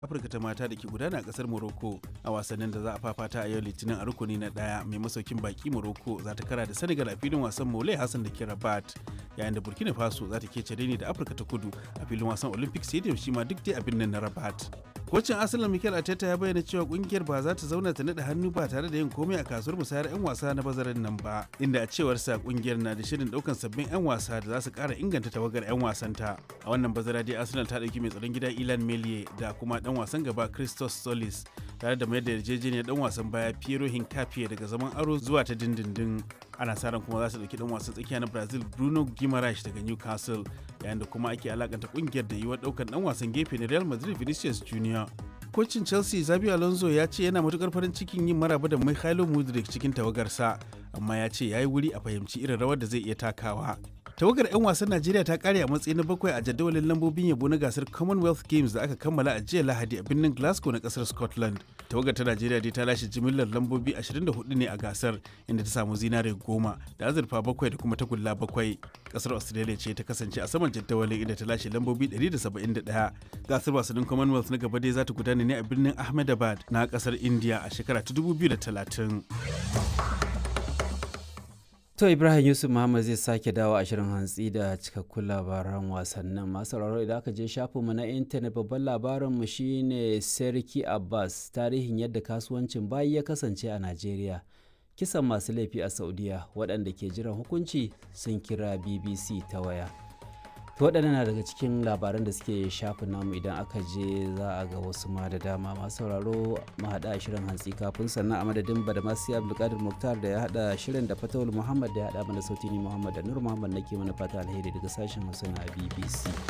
afirka ta mata da ke gudana a kasar morocco a wasannin da za a fafata a yau litinin a rukuni na daya mai masaukin baki morocco za ta kara da senegal a filin wasan mole hassan da ke rabat yayin da burkina faso za ta kece ne da afirka ta kudu a filin wasan olympic stadium shi ma duk dai a birnin na rabat kocin arsenal mikel arteta ya bayyana cewa kungiyar ba za ta zauna ta naɗa hannu ba tare da yin komai a kasuwar musayar 'yan wasa na bazarin nan ba inda a cewar sa kungiyar na da shirin daukan sabbin 'yan wasa da za su kara inganta tawagar 'yan wasanta a wannan bazara dai arsenal ta dauki mai tsaron gida ilan melie da kuma dan wasan gaba christos solis tare da mayar da yarjejeniyar dan wasan baya piero hincapié daga zaman aro zuwa ta dindindin ana sa ran kuma za su dauki dan wasan tsakiya na brazil bruno guimaraes daga newcastle yayin da kuma ake alakanta kungiyar da yiwuwar daukan dan wasan gefe na real madrid vinicius junior kocin chelsea zabi alonso ya ce yana matukar farin cikin yin maraba da mikhailo mudrik cikin tawagarsa amma ya ce ya yi wuri a fahimci irin rawar da zai iya takawa tawagar 'yan wasan najeriya ta kare a matsayi na bakwai a jadawalin lambobin yabo na gasar commonwealth games da aka kammala a jiya lahadi a birnin glasgow na kasar scotland tawagar ta najeriya dai ta lashe jimillar lambobi 24 ne a gasar inda ta samu zinare goma da azurfa bakwai da kuma tagulla bakwai kasar australia ce ta kasance a saman jadawalin inda ta lashe lambobi 171 gasar wasannin commonwealth na gaba dai za ta gudana ne a birnin ahmedabad na kasar india a shekara ta 2030 To Ibrahim Yusuf Muhammad zai sake dawo a shirin hantsi da cikakkun labaran wasannin masu sauraro idan aka je shafinmu na intanet babban labarinmu shine Serki Abbas tarihin yadda kasuwancin bayi ya kasance a Najeriya. Kisan masu laifi a Saudiya waɗanda ke jiran hukunci sun kira BBC ta waya. To waɗannan na daga cikin labaran da suke shafin namu idan aka je za a ga wasu ma da dama masu sauraro mu haɗa shirin hantsi kafin sannan a madadin badamasi abdulkadir muktar da ya haɗa shirin da fatawul muhammad da ya haɗa mana sauti ni muhammad da nur muhammad nake mana fata alheri daga sashen hausa na bbc